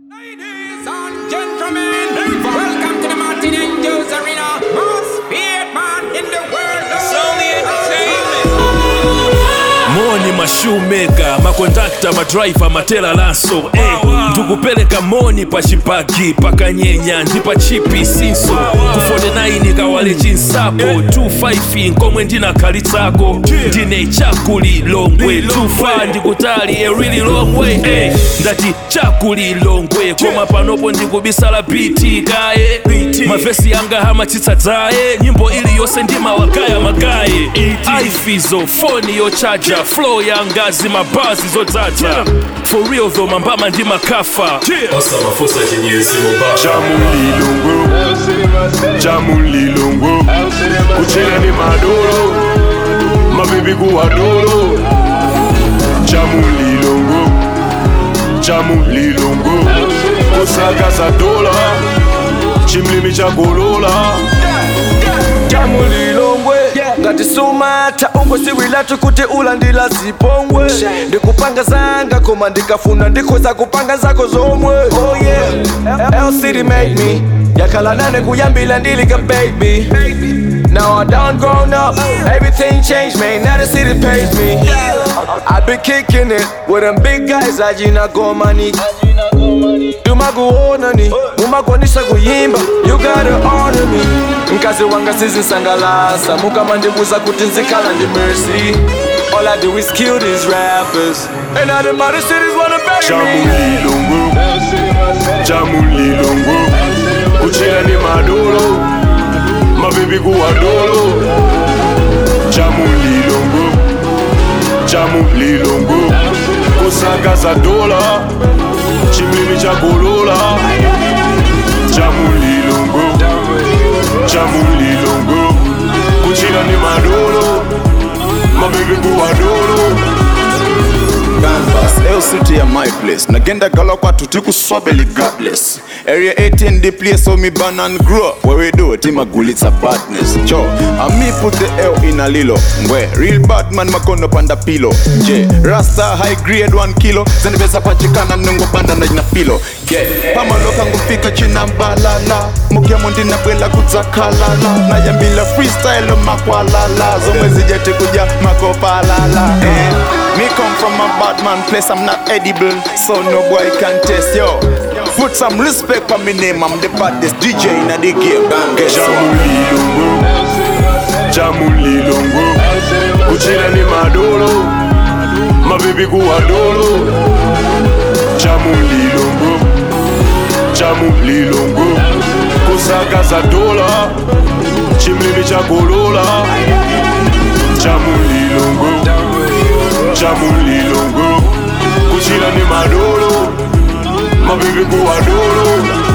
Ladies and gentlemen, welcome to the Martin Angels Arena. Most feared man in the world. Sony Entertainment. moni mashumeka makondakta madriver matela laso eh, ndikupeleka moni pa chipagi pakanyenya ndi pa chipi sinso ku 49 kawale chinsapo 25 nkomwe ndinakhalitsako ndine chakulilongwe 25 ndikutali a really long way eh, ndati chakulilongwe koma panopo ndikubisala biti kaye mavesi yanga hamatsitsa dzaye nyimbo iliyonse ndimawagaya magaye aifizo foni yochaja flow yangazi mabazi zodzaza for real though mambama ndi makafa osamafosa chinyesi mubaba chamulilongo chamulilongo kuchena ni madoro mabibi kuwadoro chamulilongo chamulilongo kusakaza dola chimlimi chagolola chamulilongwe ngati sumata ungosiwilatu kuti ulandila zipongwe ndikupanga zanga koma ndikafuna ndikhoza kupanga zako zomwe oh yeah lcd made me yakhala nane kuyambila ndilika baby Now I done grown up, everything changed, man. Now the city pays me. I been kicking it with them big guys, ajina gomani. tumakuonani mumakwanisa kuyimba you gotta honor me mkazi wanga sizinsangalasa mukamandibuza kuti nzikhala ndi mercy all i do is kill these rappers and all the mother cities wanna bury me chamulilongo chamulilongo kuchena ni madoro mabibi kuwadoro chamulilongo chamulilongo kusakaza dola chimlimi chagolola chamulilongo chamulilongo kuchena ni madoro mabibi kuwadoro canvas LCT at my place nagenda gala kwatu tikuswabeli godless area 18 the place where me born and grow up where we do it imagulitsa badness cho and me put the L in a lilo ngwe real bad man makono panda pilo je rasta high grade 1 kilo zenipesa pachikana ningopanda na jina pilo yeah pamaloka ngufika china mbalala mukyamo ndinabwela kudzakalala nayambila freestyle makwalala zomwe zijeti kuja makopalala eh. Me come from a bad man place, I'm not edible, so no boy can test yo. Put some respect on me name, I'm the baddest DJ in the game. Guess what? chamulilongo chamulilongo kuchena ni madoro mabibi kuwadoro chamulilongo chamulilongo kusakaza dola chimlimi chagolola chamulilongo chamulilongo kuchena ni madoro mabibi kuwadoro